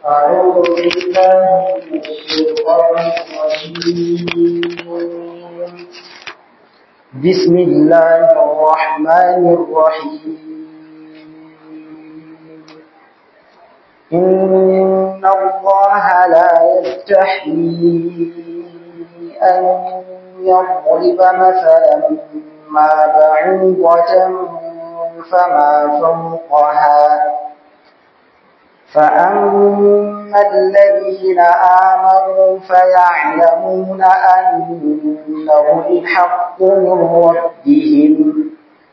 أعوذ بالله من الشيطان الرجيم بسم الله الرحمن الرحيم إن الله لا يستحيي أن يضرب مثلا ما بعوضة فما فوقها فأما الذين آمنوا فيعلمون أنه الحق من ربهم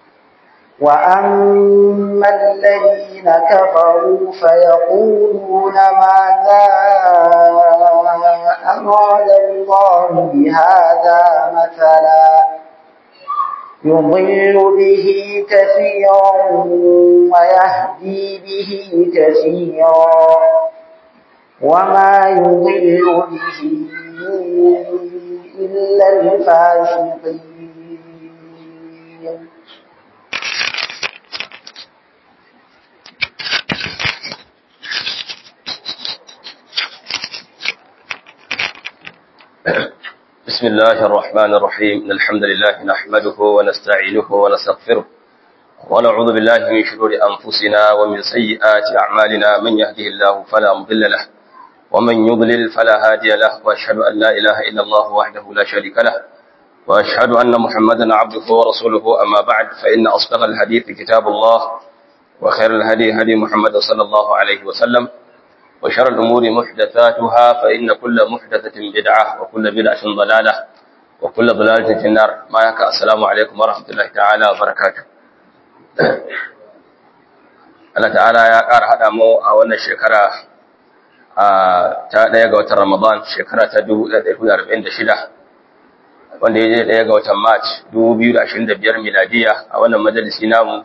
وأما الذين كفروا فيقولون ماذا أراد الله بهذا مثلا يضل به كثيرا ويهدي به كثيرا وما يضل به إلا الفاسقين بسم الله الرحمن الرحيم إن الحمد لله نحمده ونستعينه ونستغفره ونعوذ بالله من شرور أنفسنا ومن سيئات أعمالنا من يهده الله فلا مضل له ومن يضلل فلا هادي له وأشهد أن لا إله إلا الله وحده لا شريك له وأشهد أن محمدا عبده ورسوله أما بعد فإن أصدق الحديث كتاب الله وخير الهدي هدي محمد صلى الله عليه وسلم وشر الأمور محدثاتها فإن كل محدثة بدعة وكل بدعة ضلالة وكل ضلالة في النار ما يكا السلام عليكم ورحمة الله تعالى وبركاته Allah ta'ala ya ƙara haɗa mu a wannan shekara ta ɗaya ga watan Ramadan shekara ta 1446 wanda ya je ɗaya ga watan March 2025 miladiya a wannan majalisi namu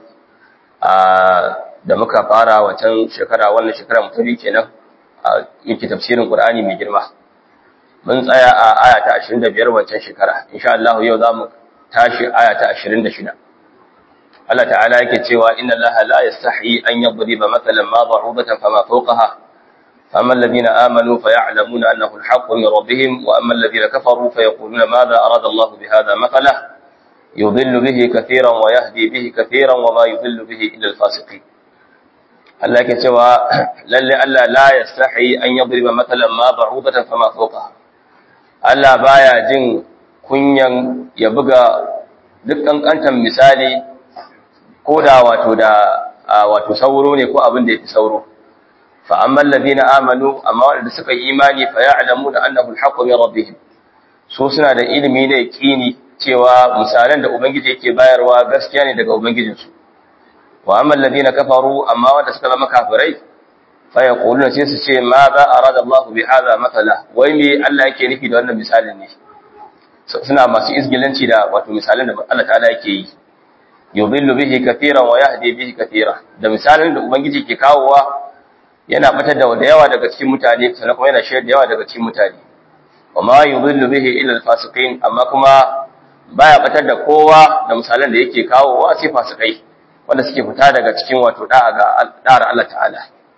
da muka fara wancan shekara wannan shekara mutane kenan yake tafsirin Qur'ani mai girma mun tsaya a aya ta 25 wancan shekara insha Allah yau zamu tashi aya ta 26 Allah ta'ala yake cewa inna Allah la yastahi an yadriba mathalan ma da'ubatan fama fawqaha فأما الذين آمنوا فيعلمون أنه الحق من ربهم وأما الذين كفروا فيقولون ماذا أراد الله بهذا مثلا يضل به كثيرا ويهدي به كثيرا وما يضل به إلا الفاسقين Allah yake cewa lalle Allah la yastahi an yadriba matalan ma ba'udatan fama fawqa Allah baya jin kunyan ya buga duk kankantan misali ko da wato da wato sauro ne ko abin da yafi sauro fa amma alladhina amanu amma wanda suka yi imani fa ya'lamuna annahu al-haqqu min rabbihim so suna da ilimi ne kini cewa misalan da ubangiji yake bayarwa gaskiya ne daga ubangijinsu wa amma alladhina kafaru amma wanda suka zama kafirai fa yaquluna sai su ce ma za arada Allah bi hadha mathala wai me Allah yake nufi da wannan misalin ne suna masu izgilanci da wato misalin da Allah ta'ala yake yi yudhillu bihi katiran wa yahdi bihi katira da misalin da ubangiji ke kawowa yana batar da yawa daga cikin mutane sannan kuma yana shayar da yawa daga cikin mutane wa ma yudhillu bihi illa al-fasiqin amma kuma baya batar da kowa da misalan da yake kawowa sai fasikai wanda suke fita daga cikin wato da'a ga da'ar Allah ta'ala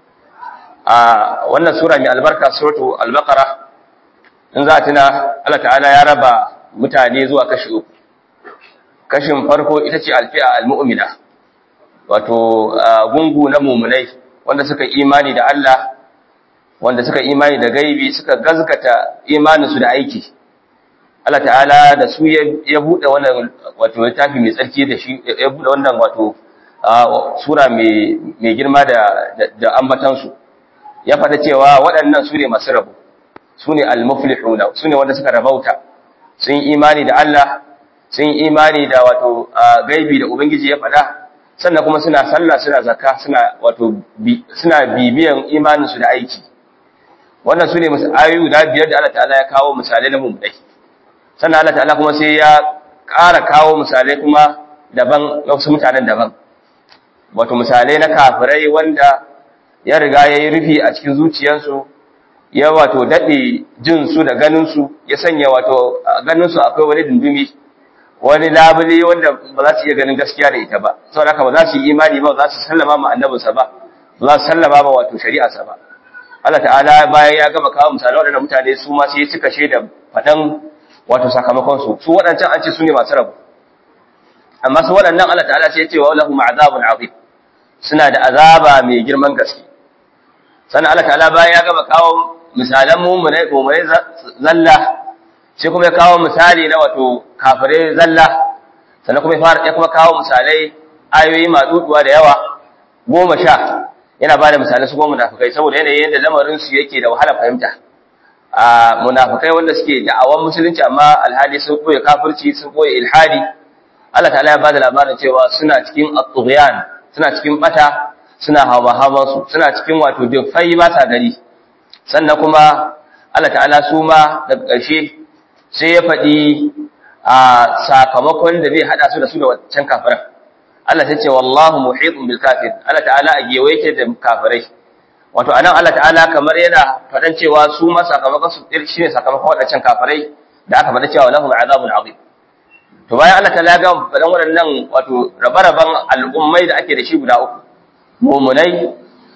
a wannan sura mai albarka suratu al-baqara in za tuna Allah ta'ala ya raba mutane zuwa kashi uku kashin farko ita ce alfi'a al-mu'mina wato gungu na mu'minai wanda suka imani da Allah wanda suka imani da gaibi suka gazgata imaninsu da aiki Allah ta'ala da su ya buɗe wannan wato littafi mai tsarki da shi ya buɗe wannan wato sura mai girma da ambatansu ya faɗa cewa waɗannan su ne masu rabu su ne al-muflihuna su ne wanda suka rabauta sun imani da Allah sun imani da wato gaibi da ubangiji ya faɗa sannan kuma suna sallah suna zakka suna wato suna bibiyan imaninsu da aiki wannan su ne ayoyi guda biyar da Allah ta'ala ya kawo misalai na mummunai sannan Allah ta'ala kuma sai ya ƙara kawo misalai kuma daban wasu mutanen daban wato misalai na kafirai wanda ya riga ya yi rufi a cikin zuciyarsu ya wato daɗe jinsu da ganinsu ya sanya wato ganinsu akwai wani dundumi wani labule wanda ba za su iya ganin gaskiya da ita ba saboda haka ba za su yi imani ba ba za su sallama ma annabinsa ba ba za su sallama ma wato shari'arsa ba Allah ta'ala bayan ya gama kawo misalan waɗannan mutane su ma sai ya cika da faɗan wato sakamakon su su waɗancan an ce su ne masu rabu amma su waɗannan Allah ta'ala sai ya ce wa lahum azabun azim suna da azaba mai girman gaske sannan Allah ta'ala bayan ya gama kawo misalan mummunai mummunai zalla sai kuma ya kawo misali na wato kafirai zalla sannan kuma ya fara ya kuma kawo misalai ayoyi maduduwa da yawa goma sha yana ba da misalai su goma munafikai saboda yanayin yadda lamarin su yake da wahala fahimta a munafikai wanda suke da'awan musulunci amma alhali sun koya kafirci sun koya ilhadi Allah ta'ala ya bada labarin cewa suna cikin at-tughyan suna cikin bata suna hawa su suna cikin wato dufai ba sa gari sannan kuma Allah ta'ala su ma daga ƙarshe sai ya faɗi a sakamakon da zai hada su da su da wancan kafiran Allah ta ce wallahu muhitun bil kafir Allah ta'ala a gewe yake da kafirai wato anan Allah ta'ala kamar yana faɗan cewa su ma sakamakon su shine sakamakon waɗancan kafirai da aka faɗa cewa lahum azabun azim to bayan Allah ta'ala ga faɗan waɗannan wato rabe-raben al'ummai da ake da shi guda uku mumunai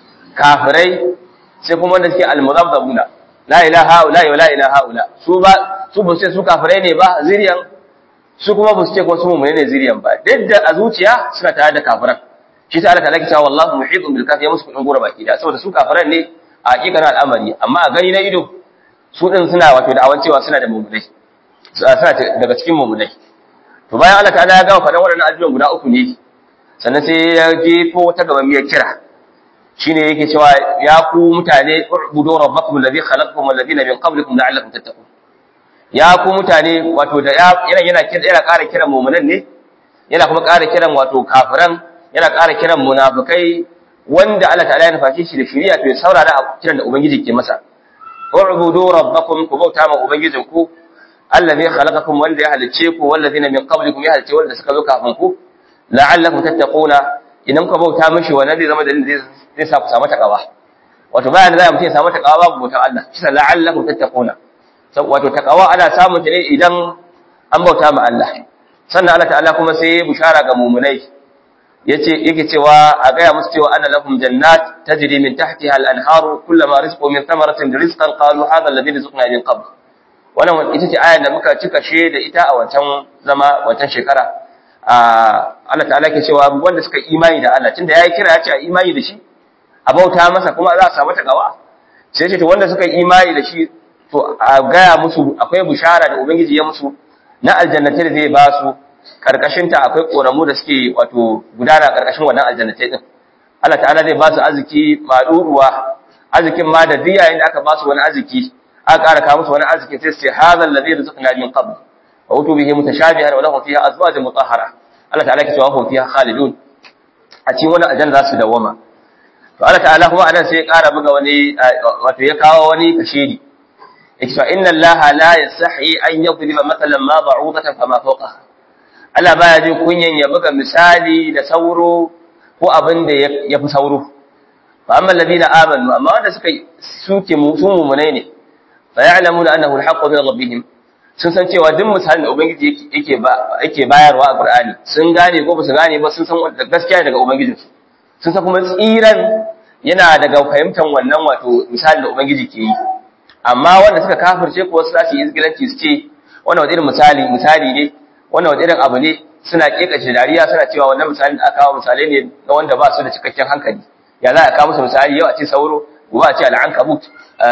kafirai sai kuma wanda suke almuzabzabuna la ilaha illa wa la ilaha illa su ba su ba sai su kafirai ne ba zuriyan su kuma ba su ce ko su mummune ne zuriyan ba duk da a zuciya suna tare da kafiran shi ta Allah ta laki cewa wallahu muhitun bil kafir ya musu kudin gora baki da saboda su kafiran ne a hakikanin al'amari amma a gani na ido su din suna wato da awancewa suna da mummunai suna daga cikin mummunai to bayan Allah ta'ala ya gama faɗan waɗannan ajujuwan guda uku ne sannan sai ya jefo wata gaban miyar kira shine yake cewa ya ku mutane ubudu rabbakum alladhi khalaqakum walladhina min qablikum la'allakum tattaqun ya ku mutane wato da yana yana kira yana ƙara kiran mu'minan ne yana kuma ƙara kiran wato kafiran yana ƙara kiran munafikai wanda Allah ta'ala ya nufaci shi da shari'a to ya saurara kiran da ubangiji ke masa ubudu rabbakum ku bauta ma ubangijinku allazi khalaqakum wanda ya halice ku wallazina min qablikum ya halice wanda suka zo kafin ku la'allakum tattaquna idan ku bauta mishi wannan zai zama dalilin zai sa ku samu takawa wato bayan da za mutum ya samu takawa babu bautar Allah shi la'allakum tattaquna wato takawa ana samun ta ne idan an bauta ma Allah sannan Allah ta'ala kuma sai ya bushara ga mumunai yace yake cewa a gaya musu cewa ana lahum jannat tajri min tahtiha al-anharu kullama rizqu min thamaratin rizqan qalu hadha alladhi rizqna min qabl wannan ita ce ayar da muka cika she da ita a wancan zama wancan shekara Allah ta'ala ke cewa wanda suka imani da Allah tunda yayi kira ya ce a imani da shi a bauta masa kuma za a samu takawa sai ce to wanda suka imani da shi to a gaya musu akwai bushara da ubangiji ya musu na aljannatai da zai ba su karkashin ta akwai koramu da suke wato gudana karkashin wannan aljannatai din Allah ta'ala zai ba su arziki maduruwa arzikin ma da duk yayin da aka ba su wani arziki aka ƙara kawo musu wani arziki sai su ce hadha alladhi rizqna min qabl wa utu bihi mutashabihan wa lahum fiha azwajun mutahhara Allah ta'ala ke cewa hum fiha khalidun a cikin wannan aljanna za su dawama to Allah ta'ala kuma anan sai ya ƙara buga wani wato ya kawo wani kashiri yake cewa inna Allah la yasahi an yadriba mathalan ma ba'udatan fama fawqaha Allah baya jin kunyan ya buga misali da sauro ko abin da ya fi sauro fa amma alladhina amanu amma wanda suka suke su mumunai ne fa ya'lamuna annahu al-haqqu min rabbihim sun san cewa duk misalin da ubangiji yake ba yake bayarwa a Qur'ani sun gane ko ba su gane ba sun san gaskiya daga ubangijinsu sun san kuma tsiran yana daga fahimtar wannan wato misalin da ubangiji ke yi amma wanda suka kafirce ko su zasu yi izgilanci su ce wannan wani irin misali misali ne wannan wani irin abu ne suna kekace dariya suna cewa wannan misalin da aka kawo misalai ne na wanda ba su da cikakken hankali ya za a kawo musu misali yau a ce sauro gobe a ce al'ankabut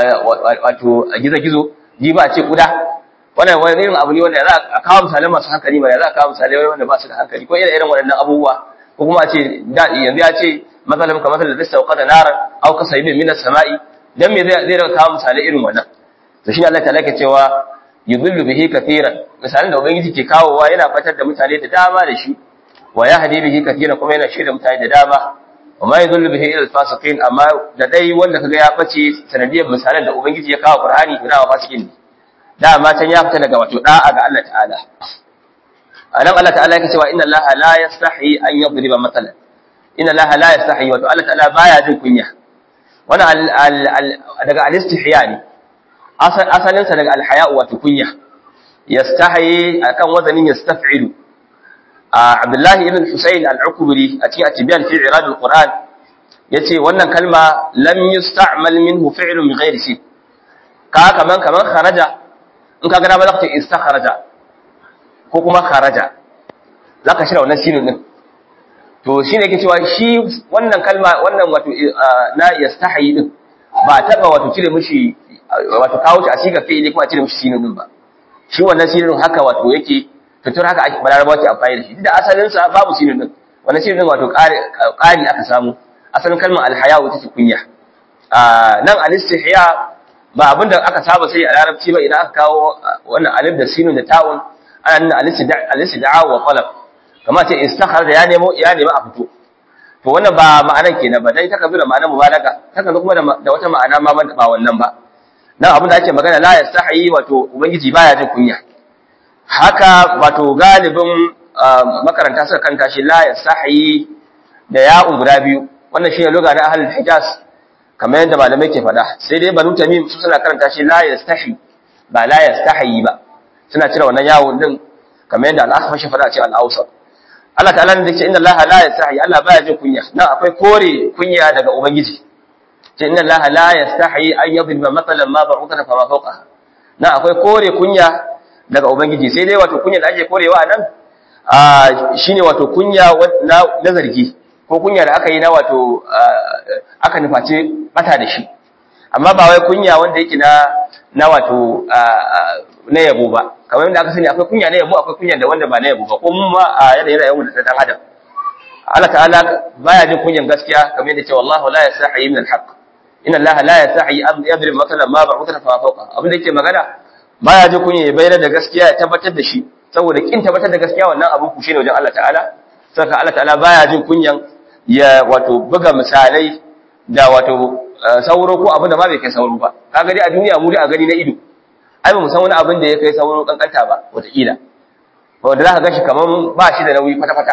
wato gizo-gizo ji ba a ce kuda wannan wani irin abu ne wanda za a kawo misalai masu hankali ba ya za a kawo misalai wanda ba su da hankali ko irin irin waɗannan abubuwa ko kuma a ce yanzu ya ce matsalar ka matsalar da sauka da narar au ka sayi min sama'i dan me zai zai kawo misalai irin wannan to shi Allah ta'ala ke cewa yudhillu bihi katiran misalin da ubangiji ke kawowa yana fatar da mutane da dama da shi wa yahdi bihi katiran kuma yana shirya mutane da dama wa ma yudhillu bihi ila al-fasiqin amma da dai wanda kaga ya bace sanadiyar misalan da ubangiji ya kawo Qur'ani to dama fasikin ne dama can ya fita daga wato da'a ga Allah ta'ala anan Allah ta'ala yake cewa inna Allah la yastahi an yadriba mathalan inna Allah la yastahi wato Allah ta'ala baya jin kunya wannan daga al-istihya ne asalin sa daga al-haya wato kunya yastahi akan wazanin yastaf'ilu Abdullahi ibn Husayn al-Ukbri a cikin Atibyan fi Irad al-Quran yace wannan kalma lam yusta'mal minhu fi'lun bi ghairi shi ka kaman kaman kharaja in ka ga dama zaka ce istakharaja ko kuma kharaja zaka shirya wannan sinin din to shine yake cewa shi wannan kalma wannan wato na yastahi din ba taba wato cire mishi wato kawo shi a siga fi'ili kuma a cire mishi sinin din ba shi wannan sinin haka wato yake fitur haka ake balarabawa ke amfani da shi da asalin sa babu sinin din wannan sinin din wato ƙari aka samu asalin kalmar alhaya wata ce kunya nan alistihya ba abinda aka saba sai a larabci ba idan aka kawo wannan alif da sinin da ta'un ana nuna alistid'a wa qalab kamar ce istakhar da ya nemo ya nemi a fito to wannan ba ma'anar kenan ba dai ta kazo da ma'anar mubalaga ta kazo kuma da wata ma'ana ma ba wannan ba nan abin da ake magana la yastahi wato ubangiji baya jin kunya haka wato galibin makaranta suka kanta shi la yastahi da ya'un guda biyu wannan shine lugha na ahlul hijaz kamar yadda malamai ke faɗa sai dai banu tamim su suna karanta shi la yastahi ba la yastahi ba suna cire wannan yawon din kamar yadda al-akhfash faɗa a cikin al-awsat Allah ta'ala ne yake inna Allah la yastahi Allah baya jin kunya nan akwai kore kunya daga ubangiji ce inna Allah la yastahi an yadhliba mathalan ma ba'uthana fa ma fawqaha nan akwai kore kunya daga ubangiji sai dai wato kunya da ake korewa nan shine wato kunya na zargi ko kunya da aka yi na wato aka nufaci bata da shi amma ba wai kunya wanda yake na na wato na yabo ba kamar yadda aka sani akwai kunya na yabo akwai kunya da wanda ba na yabo ba ko mun ma a yanayin rayuwar da dan adam Allah ta'ala baya jin kunyan gaskiya kamar yadda ce wallahu la yasahi min al-haq inna Allah la yasahi an yadrib mathalan ma ba'utha fa fawqa abin da yake magana baya jin kunya ya bayyana da gaskiya ya tabbatar da shi saboda kin tabbatar da gaskiya wannan abu ku shine wajen Allah ta'ala saka Allah ta'ala baya jin kunyan ya wato buga misalai da wato sauro ko abin da ma bai kai sauro ba kaga dai a duniya mu dai a gani na ido ai ba mu san wani abin da ya kai sauro kankanta ba wataƙila wanda za ka ga shi kamar ba shi da nauyi kwata-kwata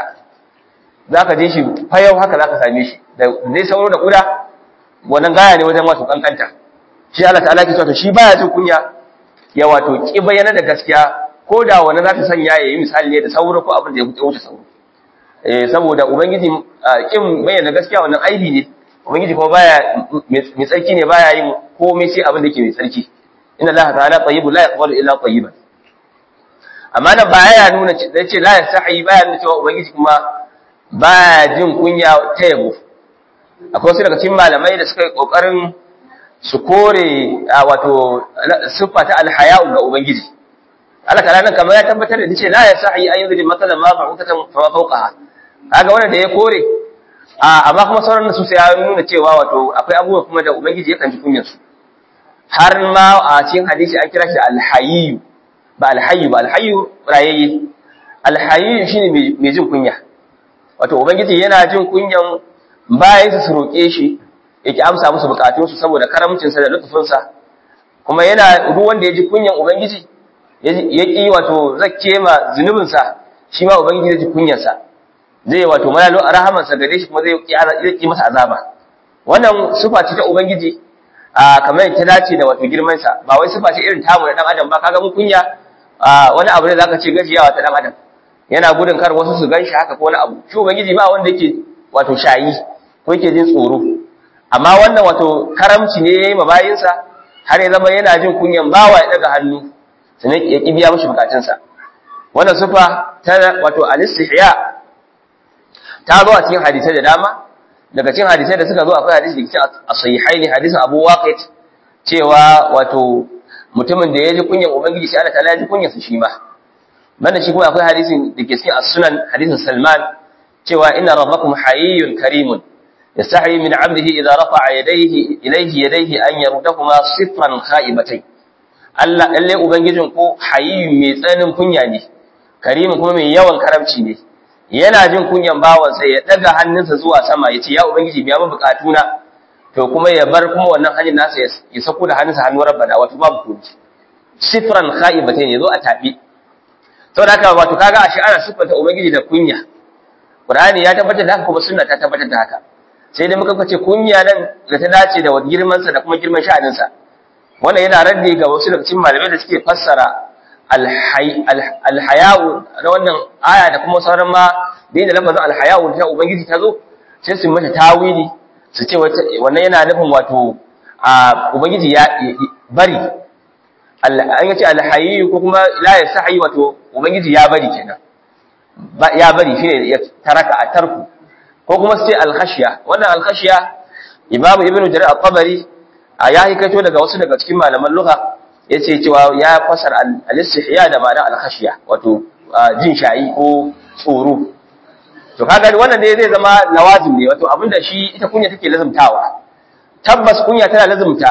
za ka je shi fayau haka za ka same shi da dai sauro da ƙuda wannan gaya ne wajen wato kankanta shi Allah ta'ala ke cewa shi baya jin kunya ya wato ki bayyana da gaskiya ko da wani za ta sanya ya yi misali ne da sauro ko abin da ya wuce sauro eh saboda ubangiji kin bayyana gaskiya wannan aibi ne ubangiji kuma baya mai tsarki ne baya yin komai sai abin da yake mai tsarki inna allaha ta'ala tayyibun la yaqbalu illa tayyiban amma nan baya nuna da ce la yasahi baya nuna cewa ubangiji kuma baya jin kunya ta yabo akwai wasu daga cikin malamai da suka yi kokarin su kore wato siffa ta alhaya'u ga ubangiji Allah ta'ala nan kamar ya tabbatar da ce la yasahi an yuzri matsalan ma fa'utatan fa fawqaha kaga wannan da ya kore amma kuma sauran su sai ya nuna cewa wato akwai abubuwa kuma da ubangiji yakan ji kunyar su har ma a cikin hadisi an kira shi alhayyu ba alhayyu ba alhayyu rayayye alhayyu shine mai jin kunya wato ubangiji yana jin kunyan bayan su roƙe shi yake amsa musu bukatun su saboda karamcin sa da lutufin sa kuma yana duk wanda ya ji kunyan ubangiji ya ki wato zakke ma zunubin sa shi ma ubangiji ya ji kunyar sa zai wato malalo a rahamansa gare shi kuma zai ki masa azaba wannan sufa ce ta ubangiji a kamar ta dace da wato girman sa ba wai sufa ce irin tamu da dan adam ba kaga mun kunya wani abu ne zaka ce gajiyawa ta dan adam yana gudun kar wasu su ganshi haka ko wani abu shi ubangiji ba wanda yake wato shayi ko yake jin tsoro amma wannan wato karamci ne yayi mabayinsa har ya zama yana jin kunyan bawa ya daga hannu sannan ya ki biya mishi bukatunsa wannan sufa ta wato al-istihya ta zo a cikin hadisai da dama daga cikin hadisai da suka zo akwai hadisi da cikin as-sahihaini hadisin Abu Waqid cewa wato mutumin da ya ji kunyan ubangiji sai Allah ta'ala ya ji kunyan sa shi ma banda shi kuma akwai hadisin da ke cikin as-sunan hadisin Salman cewa inna rabbakum hayyun karimun yastahi min 'abdihi idza rafa'a yadayhi ilayhi yadayhi an yardahuma sifran kha'ibatayn Allah lalle ubangijin ko hayyun mai tsanin kunya ne karimin kuma mai yawan karamci ne yana jin kunyan bawansa ya daga hannunsa zuwa sama ya ce ya ubangiji biya min bukatuna to kuma ya bar kuma wannan hanyar nasa ya sako da hannunsa hannun rabbana wato babu kunci sifran khaibatain yazo a tabi saboda haka wato kaga ashe ana siffanta ubangiji da kunya qur'ani ya tabbatar da haka kuma sunna ta tabbatar da haka sai dai muka kace kunya nan da ta dace da girman sa da kuma girman sha'anin sa wannan yana raddi ga wasu daga cikin malamai da suke fassara alhaya'u na wannan aya da kuma sauran ma da yin da lafazin alhaya'u ta ubangiji ta zo sai su mata tawili su ce wannan yana nufin wato a ubangiji ya bari an yace alhayyu ko kuma la yasahi wato ubangiji ya bari kenan ya bari shine ya taraka a tarku ko kuma sai alkhashiya wannan alkhashiya imamu ibnu jarir at-tabari ya hikaito daga wasu daga cikin malaman lugha yace cewa ya fasar al-istihya da ma'ana al-khashiya wato jin shayi ko tsoro to kaga wannan dai zai zama lawazim ne wato abinda shi ita kunya take lazumtawa tabbas kunya tana lazumta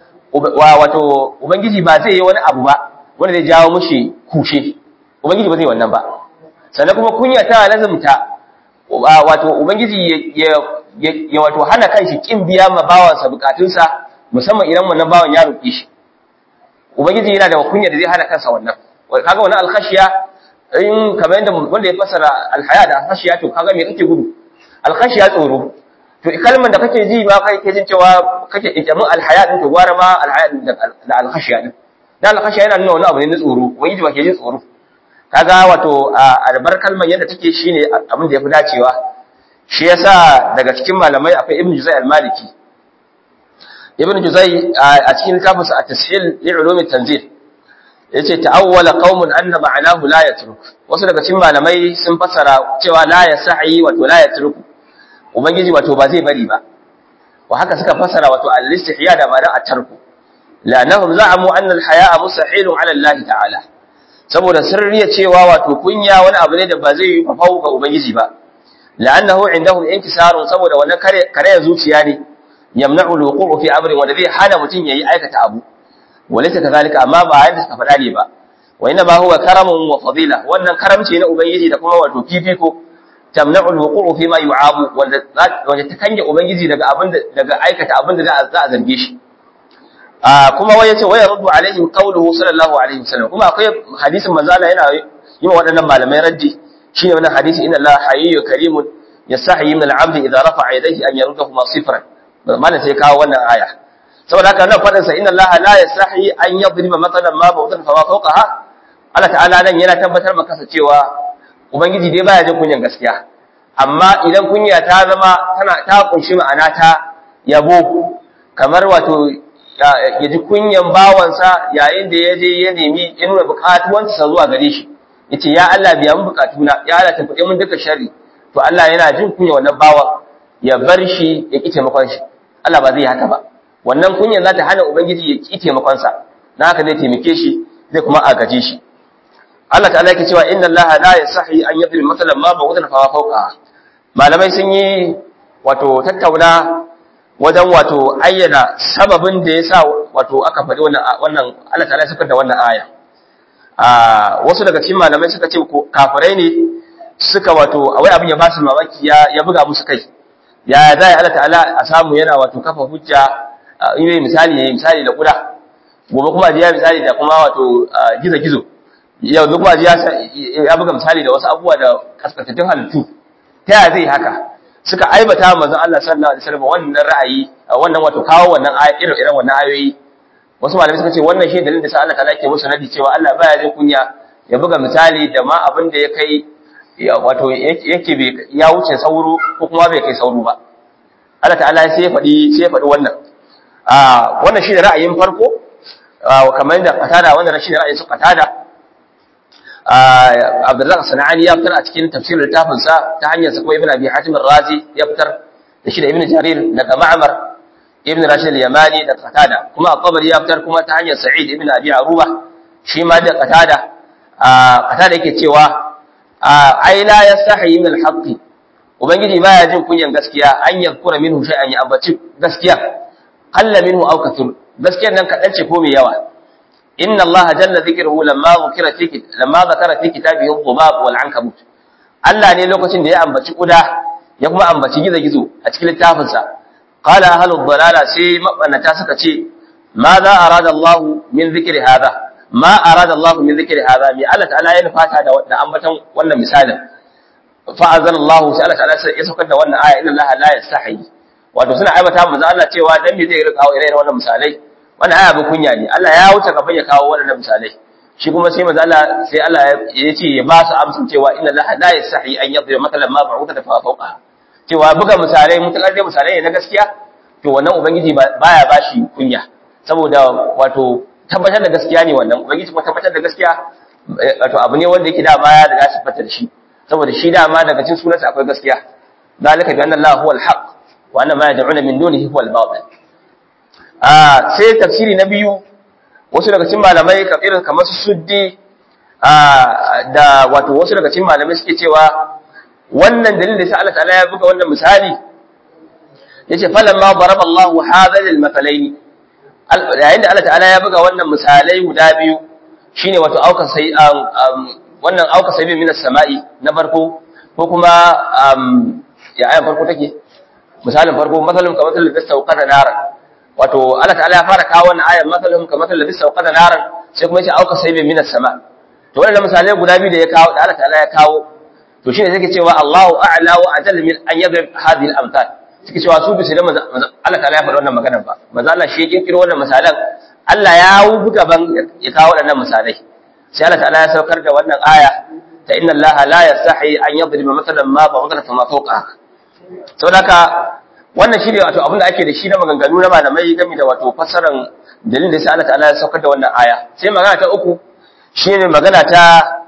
wato ubangiji ba zai yi wani abu ba wanda zai jawo mushi kushe ubangiji ba zai wannan ba sannan kuma kunya tana lazumta wato ubangiji ya wato hana kanshi kin biya ma bawansa bukatunsa musamman idan wannan bawan ya roƙe shi ubangiji yana da kunya da zai hana kansa wannan kaga wannan alkhashiya in kamar yadda wanda ya fasara alhaya da alkhashiya to kaga me kake gudu alkhashiya tsoro to kalmar da kake ji ma kai ke jin cewa kake itamin alhaya din to gwara ma alhaya da alkhashiya din dan alkhashiya yana nuna wani abu ne na tsoro ubangiji ba ke jin tsoro kaga wato albar kalmar yadda take shine abin da yafi dacewa shi yasa daga cikin malamai akwai ibnu juzai al-maliki ibnu juzai a cikin littafinsa at-tashil li ulum at-tanzil yace ta'awwala qaumun anna ma'anahu la yatruk wasu daga cikin malamai sun fassara cewa la yasahi wato la yatruk ubangiji wato ba zai bari ba wa haka suka fassara wato al-istihya da ma'ana at-tarku la'annahum za'amu anna al-haya'a mustahilun 'ala Allah ta'ala saboda sirriya cewa wato kunya wani abu ne da ba zai yi fafau ga ubangiji ba la'annahu indahum inkisarun saboda wannan kare kare zuciya ne yamna'u al-wuqu'u fi amrin wanda zai hana mutun yayi aikata abu walaysa kadhalika amma ba yanda suka faɗa ne ba wa inna ma huwa karamun wa fadila wannan karamci na ubangiji da kuma wato fifiko tamna'u al-wuqu'u fi ma yu'abu wanda wanda ta kange ubangiji daga abin daga aikata abin da za a zarge shi kuma wai yace waya ruddu alaihim qawluhu sallallahu alaihi wasallam kuma akwai hadisin manzo Allah yana yi wa waɗannan malamai raddi shine wannan hadisi inna Allah hayyun karimun yastahi min al-'abd idza rafa'a yadayhi an yaruddahu ma sifran malam sai kawo wannan aya saboda haka nan fadin sa inna Allah la yastahi an yadriba matalan ma ba'dan fa fawqaha Allah ta'ala nan yana tabbatar maka cewa ubangiji dai baya jin kunyan gaskiya amma idan kunya ta zama tana ta kunshi ma'ana ta yabo kamar wato ya ji kunyan bawansa yayin da ya je ya nemi ya nuna bukatuwansa zuwa gare shi yace ya Allah biya mun bukatuna ya Allah tafi mun duka sharri to Allah yana jin kunya wannan bawan ya bar shi ya ki taimakon shi Allah ba zai haka ba wannan kunyan za ta hana ubangiji ya ki taimakon sa na haka zai taimake shi zai kuma agaje shi Allah ta'ala yake cewa inna Allah la yasahi an yadri masalan ma ba'udan fa fawqa malamai sun yi wato tattauna wajen wato ayyana sababin da ya sa wato aka faɗi wannan Allah ta'ala ya da wannan aya wasu daga cikin malamai suka ce kafirai ne suka wato wai abin ya ba su mamaki ya buga musu kai ya zai Allah ta'ala a samu yana wato kafa hujja in yi misali ya misali da kuda gobe kuma ya misali da kuma wato gizo-gizo yau duk kuma ya buga misali da wasu abubuwa da kaskatattun halittu ta yaya zai haka suka aibata manzon Allah sallallahu alaihi wasallam wannan ra'ayi wannan wato kawo wannan irin irin wannan ayoyi wasu malamai suka ce wannan shi dalilin da sa Allah ta'ala ke musu nadi cewa Allah baya jin kunya ya buga misali da ma abin da ya kai wato yake bai ya wuce sauro ko kuma bai kai sauro ba Allah ta'ala sai ya faɗi sai ya faɗi wannan a wannan shi da ra'ayin farko kamar da qatada wannan shi da ra'ayin su qatada Abdullah Sana'ani ya fitar a cikin tafsirin littafin sa ta hanyar sa kuma Ibn Abi Hatim Ar-Razi ya fitar da shi da Ibn Jarir daga Ma'mar Ibn Rashid Al-Yamani da Qatada kuma At-Tabari ya fitar kuma ta hanyar Sa'id Ibn Abi Aruba shi ma da Qatada Qatada yake cewa ai la yastahi min al-haqq ubangiji baya jin kunyan gaskiya an yadkura minhu shay'an ya ambaci gaskiya qalla minhu aw kathur gaskiyar nan kadan ce ko mai yawa inna allaha jalla dhikruhu lamma dhukira fi lamma dhakara fi kitabihi dhubab wal ankabut Allah ne lokacin da ya ambaci kuda ya kuma ambaci gizo-gizo a cikin littafinsa qala ahlud dalala sai mabanata suka ce ma za arada Allah min dhikri hadha ma arada Allah min dhikri hadha mi Allah ta'ala ya nufata da da ambatan wannan misalin fa azal Allah sai Allah ta'ala ya saukar da wannan aya inna Allah la yastahi wato suna aibata manzo Allah cewa dan me zai rika kawo irin wannan misalai wannan aya ba kunya ne Allah ya wuce gaban ya kawo wannan misalai shi kuma sai manzo Allah sai Allah ya ce ya ba su amsin cewa inna Allah la yastahi an yadriba matalan ma ba'uda fa fawqa cewa buga misalai mutakar dai misalai ne na gaskiya to wannan ubangiji baya bashi kunya saboda wato tabbatar da gaskiya ne wannan ubangiji kuma tabbatar da gaskiya wato abu ne wanda yake da baya da gashi fata da shi saboda shi dama daga cikin sunansa akwai gaskiya zalika bi anna Allah huwa al-haq wa anna ma yad'una min dunihi huwa al-batil ah sai tafsiri na biyu wasu daga cikin malamai irin kamar su suddi da wato wasu daga cikin malamai suke cewa wannan dalilin da sai Allah ta'ala ya buga wannan misali yace falamma daraba Allah hadha lil mathalaini yayin da Allah ta'ala ya buga wannan misalai guda biyu shine wato auka sai wannan auka sai min samai na farko ko kuma ya ayan farko take misalin farko masalun kamar masalin da sauqata naran wato Allah ta'ala ya fara kawo wannan ayan masalun kamar masalin da sauqata naran sai kuma yace auka sai min sama to wannan misalai guda biyu da ya kawo da Allah ta'ala ya kawo to shine zai cewa Allahu a'la wa ajalla min an yadrib hadhihi al-amthal suke cewa su bisa da Allah ta'ala ya faɗa wannan maganar ba manzo Allah shi ya kirkiro wannan misalan Allah ya wubu gaban ya kawo waɗannan misalai sai Allah ta'ala ya saukar da wannan aya ta inna Allah la yastahi an yadriba mathalan ma ba'udatan ma fawqa saboda haka wannan shine wato abin da ake da shi na maganganu na malamai game da wato fassaran dalilin da sai Allah ta'ala ya saukar da wannan aya sai magana ta uku shine magana ta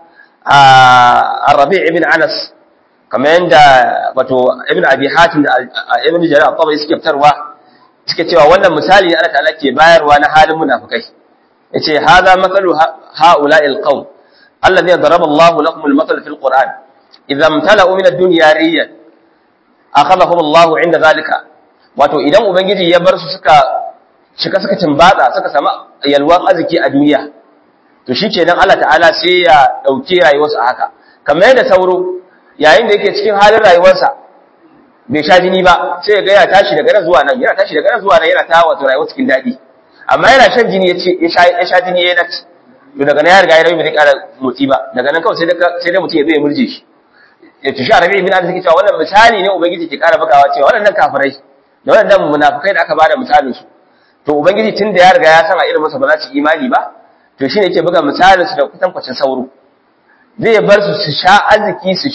Rabi' ibn Anas kamar yadda wato ibn abi hatim da ibn jarir al-tabari suke fitarwa suke cewa wannan misali Allah ta'ala ke bayarwa na halin munafikai yace hadha mathalu haula'i al-qawm alladhi daraba Allah lakum al-mathal fi al-Qur'an idza imtala'u min ad-dunya riyan akhadhahum Allah 'inda zalika wato idan ubangiji ya bar su suka shika suka timbatsa suka sama yalwan arziki a duniya to shikenan Allah ta'ala sai ya dauke rayuwarsu a haka kamar yadda sauro yayin da yake cikin halin rayuwarsa bai sha jini ba sai ya ga ya tashi daga nan zuwa nan yana tashi daga nan zuwa nan yana ta wato rayuwa cikin daɗi amma yana shan jini ya ce ya sha jini ya nace to daga nan ya riga ya rayu bai ƙara motsi ba daga nan kawai sai sai dai mutum ya zo ya murje shi ya tushi arabi ibn abi take cewa wannan misali ne ubangiji ke ƙara bugawa cewa waɗannan kafirai da waɗannan munafikai da aka bada misalin su to ubangiji tun da ya riga ya san a irin masa ba za su imani ba to shine yake buga misalin su da kutankwacin sauro zai bar su su sha arziki su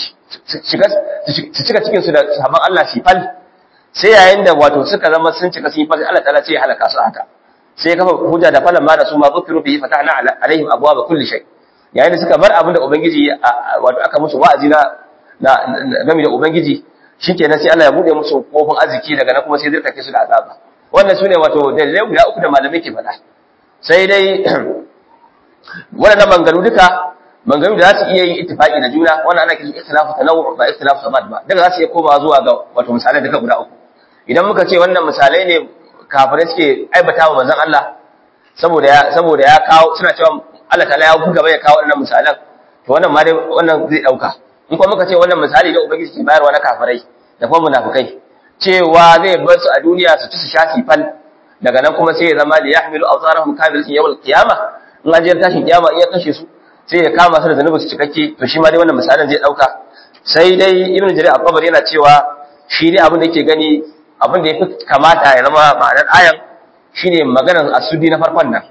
cika cikinsu da sabon Allah shi fal sai yayin da wato suka zama sun cika sun yi fal Allah ta'ala ce ya halaka su haka sai ya kafa hujja da falan ma da su ma zukiru bihi fatahna alaihim abwaaba kulli shay yayin da suka bar abin da ubangiji wato aka musu wa'azi na game da ubangiji shikenan sai Allah ya bude musu kofin arziki daga nan kuma sai zai kake su da azaba wannan sune wato dalilai guda uku da malamai ke faɗa sai dai waɗannan mangaru duka maganganu da za su iya yin ittifaqi da juna wannan ana kiran ikhtilafu tanawwu ba ikhtilafu sabad ba daga za su iya koma zuwa ga wato misalai duka guda uku idan muka ce wannan misalai ne kafirai suke aibata wa manzon Allah saboda ya saboda ya kawo suna cewa Allah ta'ala ya buga bai kawo wannan misalan to wannan ma dai wannan zai dauka in kuma muka ce wannan misali da ubangiji ke bayarwa na kafirai da kuma munafikai cewa zai bar su a duniya su ci su sha fal daga nan kuma sai ya zama li yahmilu awzarahum kamilatin yawm al-qiyamah in an je tashin kiyama in ya kashe su sai ya kama su da zanubin su cikakke to shi ma dai wannan misalin zai dauka sai dai ibnu jarir al-qabari yana cewa shi dai abin da yake gani abin da yafi kamata ya zama ma'anar ayan shine maganar asudi na farkon nan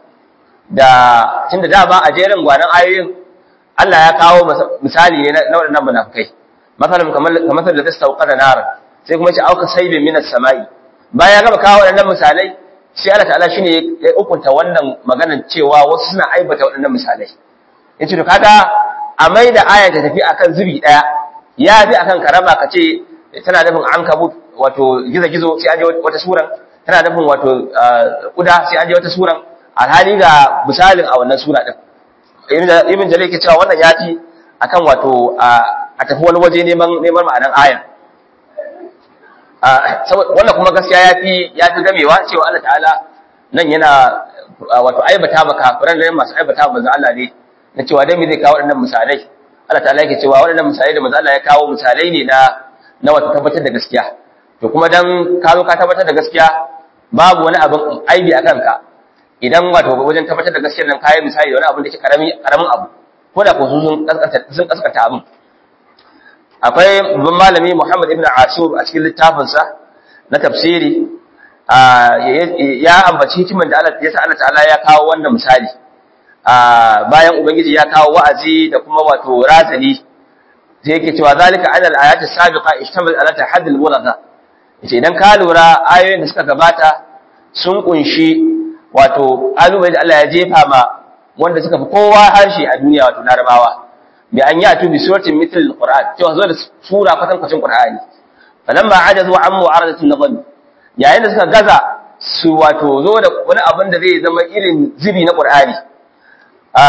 da tunda da ba a jerin gwanan ayoyin Allah ya kawo misali ne na waɗannan munafikai masalan kamar kamar da tastauqa da nar sai kuma ya ce auka saibin minas samai bayan ya gama kawo waɗannan misalai sai Allah ta'ala shine ya hukunta wannan maganar cewa wasu suna aibata waɗannan misalai in ce to kaga a mai da aya ta tafi akan zubi daya ya fi akan karama ka ce tana nufin an kabut wato gizo-gizo sai an je wata suran tana nufin wato kuda sai an je wata suran alhali ga misalin a wannan sura din ibn jalil ke cewa wannan ya fi akan wato a tafi wani waje neman neman ma'anan aya wannan kuma gaskiya ya fi ya fi gamewa cewa Allah ta'ala nan yana wato aibata ba kafiran da masu aibata manzon Allah ne na cewa dai me zai kawo waɗannan misalai Allah ta'ala yake cewa waɗannan misalai da manzo Allah ya kawo misalai ne na na wato tabbatar da gaskiya to kuma dan ka zo ka tabbatar da gaskiya babu wani abin aibi a kanka idan wato wajen tabbatar da gaskiyar nan kayi misali da wani abin da ke karami karamin abu ko da ko sun kaskata sun kaskata abin akwai babban malami Muhammad ibn Ashur a cikin littafinsa na tafsiri ya ambaci hikiman da Allah ya sa Allah ta'ala ya kawo wannan misali bayan ubangiji ya kawo wa'azi da kuma wato razani sai yake cewa zalika ala al-ayati sabiqa ishtamal ala tahadd al-mulagha yace idan ka lura ayoyin da suka gabata sun kunshi wato alumai da Allah ya jefa ma wanda suka fi kowa harshe a duniya wato larabawa bi an yi atu bi suratin mithl al-qur'an cewa zo da sura kwatan kwacin qur'ani falamma ajazu an mu'aradatin nazam yayin da suka gaza su wato zo da wani abin da zai zama irin zibi na qur'ani a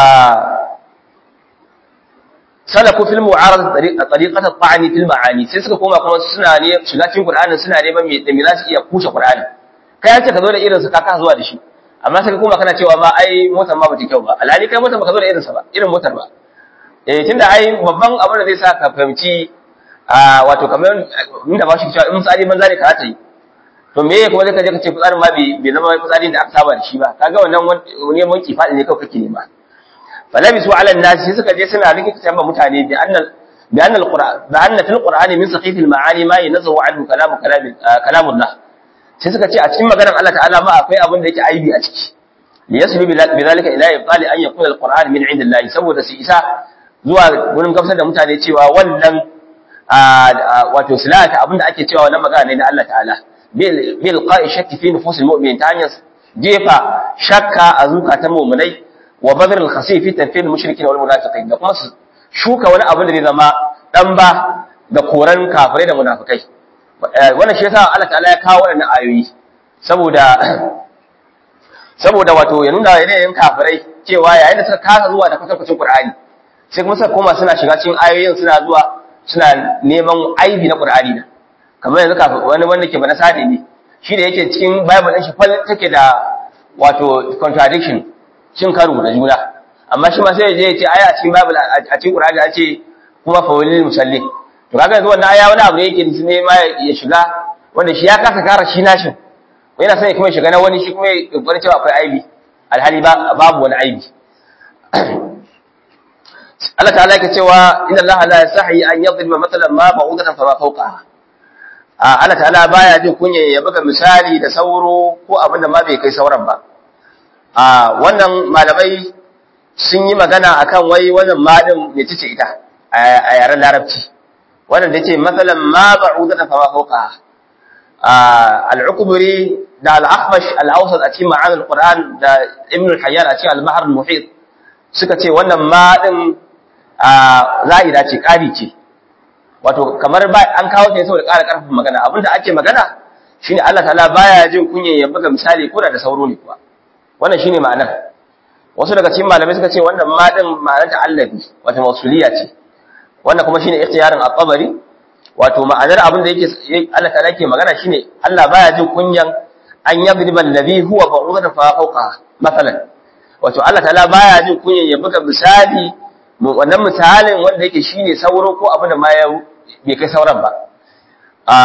salaku fil mu'arada tariqat at-ta'ni fil ma'ani sai suka koma kuma suna ne shiga cikin qur'anin suna neman me da me za su iya kushe qur'ani kai yace ka zo da irin sa ka ka zuwa da shi amma sai ka koma kana cewa ma ai motar ma bata kyau ba alhali kai motar baka zo da irin sa ba irin motar ba eh tunda ai babban abin da zai sa ka fahimci a wato kamar inda ba shi cewa in tsari banza ne ka ta yi to me kuma zai ka je ka ce fitsarin ma bai zama fitsarin da aka saba da shi ba kaga wannan neman kifadi ne kawai kake nema falabisu ala an-nas sai suka je suna rike ta mutane bi annal bi annal qur'an bi anna fil qur'ani min saqif al-ma'ani ma yanazu anhu kalam kalam kalamullah sai suka ce a cikin maganar Allah ta'ala ma akwai abin da yake aibi a ciki li yasbi bi zalika ila ibtali an yakuna al-qur'an min indillahi saboda su isa zuwa gurin gamsar da mutane cewa wannan wato silata abin da ake cewa wannan magana ne na Allah ta'ala bil qa'i shakki fi nufus al-mu'min ta hanyar jefa shakka a zukatan mu'minai wa badr al-khasi fi tanfil mushrikin wal munafiqin da kuma su shuka wani abin da zai zama dan ba da koran kafirai da munafikai wannan shi yasa Allah ta'ala ya kawo wannan ayoyi saboda saboda wato ya nuna yanayin kafirai cewa yayin da suka kasa zuwa da kwatankwacin Qur'ani sai kuma suka koma suna shiga cikin ayoyin suna zuwa suna neman aibi na Qur'ani da kamar yanzu kafin wani wanda ke bana sadi ne shi da yake cikin Bible din shi fal take da wato contradiction cin karo da juna amma shi ma sai ya je ya ce aya a cikin Bible a cikin Qur'ani a ce kuma fawilil musallin to kaga yanzu wannan aya wani abu ne yake ne ma ya shiga wanda shi ya kasa kara shi nashin yana son ya kuma shiga na wani shi kuma ya kokarin cewa akwai aibi alhali ba babu wani aibi Allah ta'ala yake cewa inna Allah la yasahi an yadriba mathalan ma ba'udatan fama fawqaha Allah ta'ala baya jin kunya ya buga misali da sauro ko abin da ma bai kai sauran ba a wannan malamai sun yi magana akan wai wannan madin ne tace ita a yaren larabci wannan da ce matsalan ma ba'udata fa ma fawqa al-ukburi da al-akhmash al-awsat a cikin ma'anar Qur'an da Ibn al-Hayyan a cikin al-Bahr al-Muhit suka ce wannan ma din za'ida ce ƙari ce wato kamar ba an kawo ta saboda ƙara ƙarfin magana abinda ake magana shine Allah ta'ala baya jin kunyan ya buga misali ko da sauro ne kuwa wannan shine ma'anar wasu daga cikin malamai suka ce wannan ma din ma'anar ta allabi wato mausuliya ce wannan kuma shine ikhtiyarin at-tabari wato ma'anar abin da yake Allah ta'ala yake magana shine Allah baya jin kunyan an yadriba alladhi huwa ba'udatan fa fawqa masalan wato Allah ta'ala baya jin kunyan ya buga misali wannan misalin wanda yake shine sauro ko abin da ma ya bai kai sauran ba a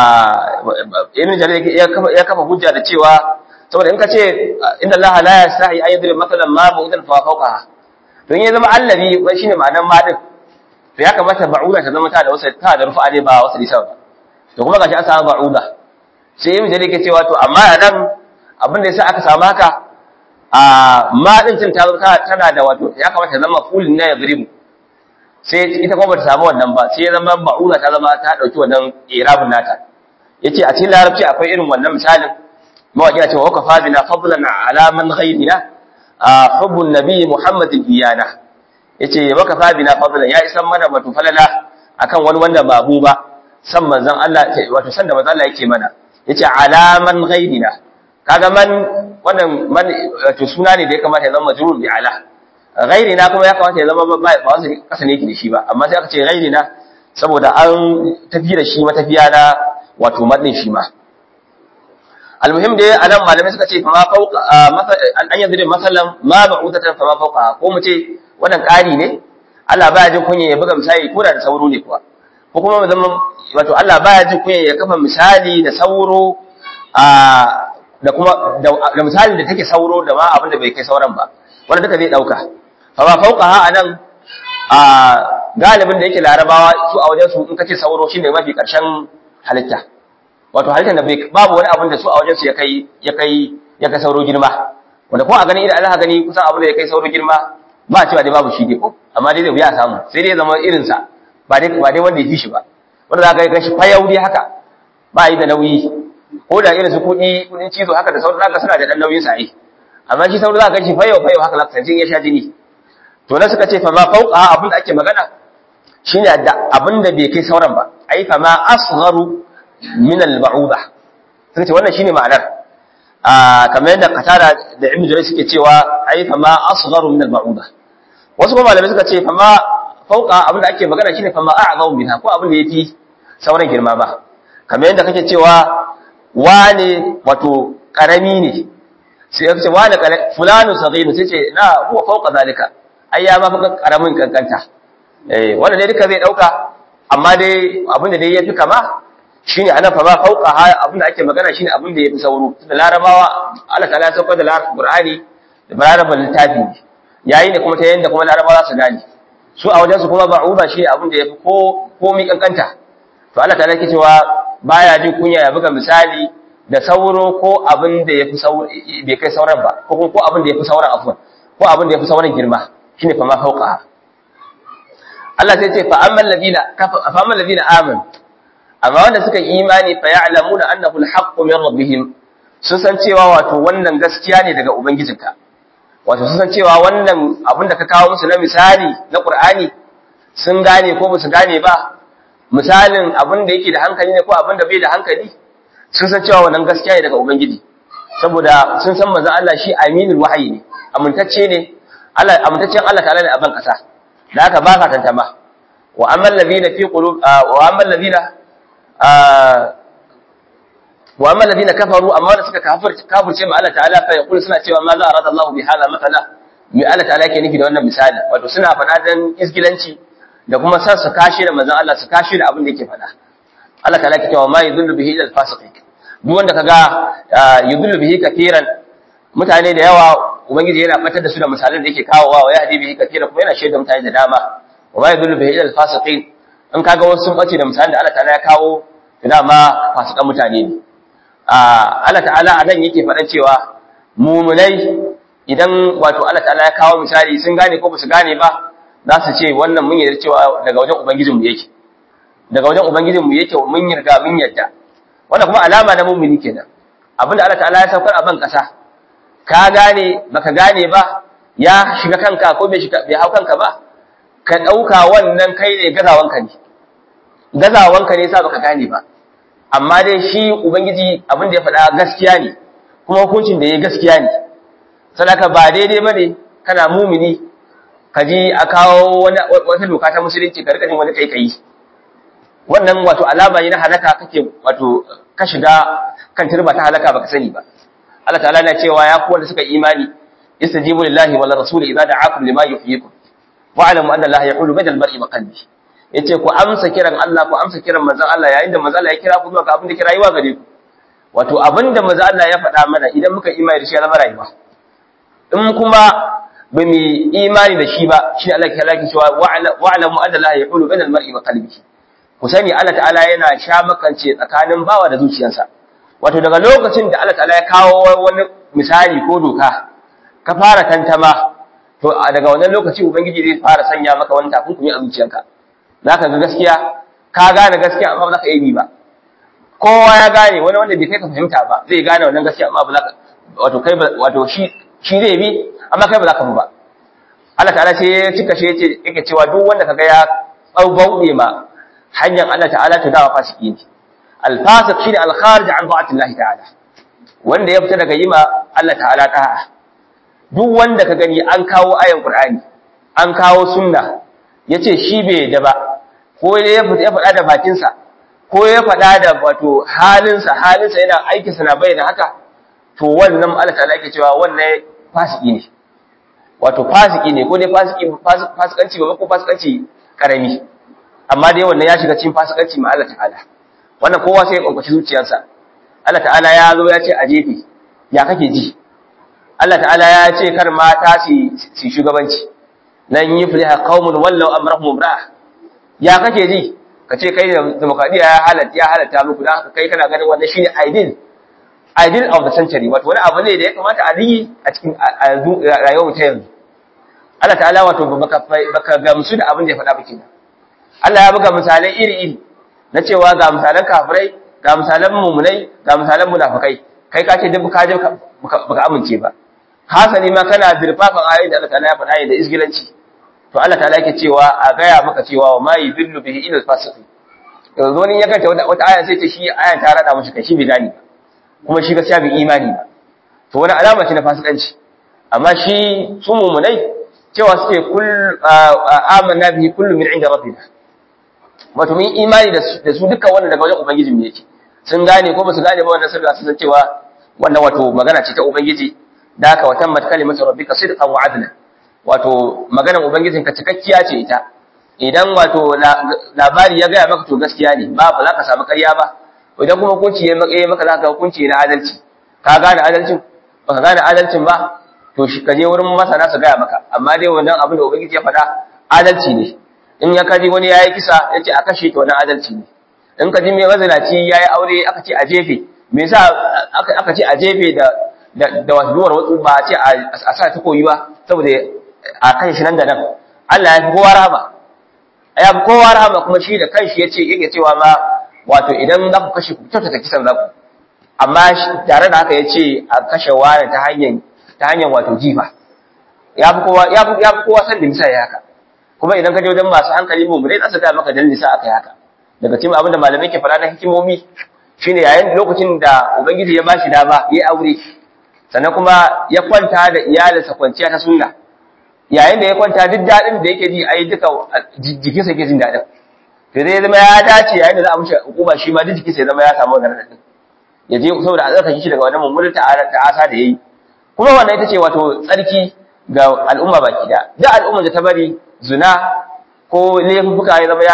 ibn jarir ya kafa hujja da cewa saboda in ka ce inda Allah la yasahi an yadriba masalan ma ba'udatan fa fawqa to in ya zama allazi shine ma'anar ma din to ya kamata ba'uda ta zama ta da wasu ta da rufa ne ba wasu lisa ba to kuma gashi an samu ba'uda sai yin jade ke cewa to amma a nan abin da yasa aka samu haka a ma din tin ta tana da wato ya kamata ta zama fulin na yadribu sai ita kuma bata samu wannan ba sai ya zama ba'uda ta zama ta dauki wannan irabun nata yace a cikin larabci akwai irin wannan misalin mawaki cewa wa kafa bina fadlan ala man ghayrina hubbun nabi muhammadin iyana yace maka fabina fadlan ya isan mana wato falala akan wani wanda ba mu ba san manzon Allah wato san da manzon Allah yake mana yace alaman ghairina kaga man wannan man wato suna ne da ya kamata ya zama majrur bi ala ghairina kuma ya kamata ya zama ba ba wasu kasa ne yake da shi ba amma sai aka ce ghairina saboda an tafi da shi matafiya na wato madin shi ma almuhim dai anan malamai suka ce fa ma fauqa an yadri masalan ma ba'udatan fa ma fauqa ko mu ce wannan ƙari ne Allah baya jin kunya ya buga misali ko da sauro ne kuwa ko kuma mu zama wato Allah baya jin kunya ya kafa misali da sauro a da kuma da misali da take sauro da ma abin da bai kai sauran ba wanda duka zai dauka fa ba fauka ha anan a galibin da yake larabawa su a wajen su in kace sauro shine mafi karshen halitta wato halittar da babu wani abin da su a wajen su ya kai ya kai ya kai sauro girma wanda kuma a gani idan Allah gani kusan abin da ya kai sauro girma ba cewa dai babu shi dai ko amma dai zai wuya samu sai dai zama irin sa ba dai ba dai wanda ya fi shi ba wanda za ka ga shi fayau dai haka ba yi da nauyi ko da irin su kuɗi kuɗin cizo haka da sauran zaka suna da ɗan nauyin sa ai amma shi sauran za ka shi fayau fayau haka zaka ya sha jini to na suka ce fa ma fauqa abin da ake magana shine da abin da bai kai sauran ba ai fa ma asgharu min al-ba'uda suka ce wannan shine ma'anar a kamar yadda katara da ibnu jarir suke cewa ai fa ma asgharu min al-ba'uda wasu kuma malamai suka ce fa ma fauqa abin da ake magana shine fa ma a'zamu minha ko abin da yafi sauran girma ba kamar yadda kake cewa wane wato karami ne sai ya ce wane fulanu saghiru sai ce na huwa fauqa zalika ai ya ma fa karamin kankanta eh wannan ne duka zai dauka amma dai abin da dai yafi kama shine anan fa ma fauqa abin da ake magana shine abin da yafi sauro da larabawa Allah ta'ala ya saukar da larabci Qur'ani da larabawa littafi yayi ne kuma ta yanda kuma larabawa za su gane su a wajen su kuma ba'uba shi abin da yafi ko komai kankanta to Allah ta'ala yake cewa baya jin kunya ya buga misali da sauro ko abin da yafi sauro bai kai sauran ba ko ko abin da yafi sauran afwan ko abin da yafi sauran girma shine fa ma fauqa Allah sai ce fa amman ladina fa amman ladina amanu amma wanda suka yi imani fa ya'lamuna annahu al-haqqu min rabbihim sun san cewa wato wannan gaskiya ne daga ubangijinka wato sun san cewa wannan abin da ka kawo musu na misali na Qur'ani sun gane ko basu gane ba misalin abin da yake da hankali ne ko abin da bai da hankali sun san cewa wannan gaskiya ne daga ubangiji saboda sun san manzon Allah shi aminul wahyi ne amintacce ne Allah amintaccen Allah ta'ala ne a ban kasa da haka ba ka tantama wa amman ladina fi qulub wa amman ladina wa amma alladhina kafaru amma wanda suka kafirce kafirce ma Allah ta'ala fa yaqulu suna cewa ma za arada Allah bi hala mathala mi Allah ta'ala yake nufi da wannan misali wato suna faɗa dan isgilanci da kuma san su kashi da manzon Allah su kashi da abin da yake faɗa Allah ta'ala yake cewa ma yudhillu bihi ila al-fasiqin duk wanda kaga yudhillu bihi kafiran mutane da yawa ubangiji yana fatar da su da misalan da yake kawowa wa yahdi bihi kafiran kuma yana shaida mutane da dama wa ma yudhillu bihi ila al-fasiqin in kaga wasu sun bace da misalan da Allah ta'ala ya kawo dama fasikan mutane ne Allah ta'ala a nan yake faɗan cewa mumunai idan wato Allah ta'ala ya kawo misali sun gane ko basu gane ba za su ce wannan mun yarda cewa daga wajen ubangijin mu yake daga wajen ubangijin mu yake mun yarda mun yarda wannan kuma alama na mumini kenan abinda Allah ta'ala ya saukar a ban kasa ka gane baka gane ba ya shiga kanka ko bai shiga bai hau kanka ba ka dauka wannan kai ne gazawanka ne gazawanka ne yasa baka gane ba amma dai shi ubangiji abin da ya faɗa gaskiya ne kuma hukuncin da ya gaskiya ne sadaka ba daidai bane kana mumini ka ji a kawo wata doka ta musulunci ka rika jin wani kai wannan wato alama ne na halaka kake wato ka shiga kan turba ta halaka baka sani ba Allah ta'ala na cewa ya ku wanda suka imani istajibu lillahi wal rasul idza da'akum lima yuhyikum wa'lamu anna Allah yaqulu bainal mar'i wa qalbi yace ku amsa kiran Allah ku amsa kiran manzon Allah yayin da manzon Allah ya kira ku zuwa ga abin da kira yiwa gare ku wato abin da manzon Allah ya faɗa mana idan muka imani da shi ya zama rayuwa in kuma ba mu imani da shi ba shi Allah ya laki cewa wa'lamu anna Allah yaqulu bainal mar'i wa qalbihi ku sani Allah ta'ala yana sha makance tsakanin bawa da zuciyarsa wato daga lokacin da Allah ta'ala ya kawo wani misali ko doka ka fara tantama to daga wannan lokaci ubangiji zai fara sanya maka wani takunkumi a zuciyarka za ka ga gaskiya ka gane gaskiya amma ba za ka iya bi ba kowa ya gane wani wanda bai kai ka fahimta ba zai gane wannan gaskiya amma ba za ka wato kai wato shi shi zai bi amma kai ba za ka bi ba Allah ta'ala sai ya cika shi yace yake cewa duk wanda kaga ya bauɗe ma hanyar Allah ta'ala to dawa fasiki ne al-fasiq shine al-kharij an ta'ati Allah ta'ala wanda ya fita daga yima Allah ta'ala ta'a duk wanda ka gani an kawo ayan Qur'ani an kawo sunna ya ce shi bai da ba ko ya faɗa da bakinsa ko ya faɗa da wato halinsa halinsa yana aikinsa na bayyana haka to wannan Allah ta'ala yake cewa wannan fasiki ne wato fasiki ne ko dai fasiki fasikanci ba ko fasikanci karami amma dai wannan ya shiga cikin fasikanci ma Allah ta'ala wannan kowa sai ya kwankwaci zuciyarsa Allah ta'ala ya zo ya ce a jefe ya kake ji Allah ta'ala ya ce kar mata su shugabanci lan yufliha qaumun wallau amrahum imra'a ya kake ji kace kai demokradiya ya halatta ya halatta muku dan haka kai kana ganin wannan shine ideal ideal of the century wato wani abu ne da ya kamata a yi a cikin rayuwar mu ta yanzu Allah ta'ala wato baka baka gamsu da abin da ya faɗa ba kenan Allah ya buga misalai iri-iri na cewa ga misalan kafirai ga misalan mumunai ga misalan munafikai kai ka ce duk ka je baka amince ba hasali ma kana dirfafan ayoyin da Allah ta'ala ya faɗa da isgilanci to Allah ta'ala yake cewa a gaya maka cewa wa ma yudillu bihi ila al-fasiqin yanzu wani ya kanta wata wata aya sai ta shi ayan ta rada mushi kai shi bai gani ba kuma shi gaskiya bai imani ba to wani alama ce na fasikanci amma shi su mumunai cewa suke kull amanna bihi kullu min inda rabbina wato mun imani da su dukkan wannan daga wajen ubangiji mu yake sun gane ko ba su gane ba wannan sirri sun san cewa wannan wato magana ce ta ubangiji da haka wa tammat kalimatu rabbika sidqan wa adla wato maganar ubangijin ka cikakkiya ce ita idan wato labari ya gaya maka to gaskiya ne ba ba za ka samu ƙarya ba idan kuma hukunci ya maka maka za ka hukunci na adalci ka gane adalcin ba ka gane adalcin ba to shi ka je wurin masana su gaya maka amma dai wannan abin da ubangiji ya faɗa adalci ne in ya kaji wani yayi kisa yace a kashe to wannan adalci ne in ka ji mai mazinaci yayi aure aka ce a jefe me yasa aka ce a jefe da da wasuwar wasu ba a ce a sa ta koyi ba saboda a kan shi nan da nan Allah ya fi kowa rahama ya fi kowa rahama kuma shi da kanshi ya ce yake cewa ma wato idan za ku kashe ku kyautata kisan za ku amma tare da haka ya ce a kashe wani ta hanyar ta hanyar wato jifa ya fi kowa ya fi kowa san da misa ya haka kuma idan ka je wajen masu hankali mu dai za su ga maka dalili sa aka yi haka daga cikin abin da malamai ke faɗa na hikimomi shine yayin lokacin da ubangiji ya bashi dama ya aure sannan kuma ya kwanta da iyalinsa kwanciya ta sunna yayin da ya kwanta duk daɗin da yake ji ai duka jikinsa yake jin daɗin to zai zama ya dace yayin da za a mishi hukuma shi ma duk jikinsa ya zama ya samu wannan daɗin ya je saboda a tsarkake shi daga wannan mummunan ta'asa da yayi kuma wannan ita ce wato tsarki ga al'umma baki da duk al'ummar da ta bari zina ko laifuka ya zama ya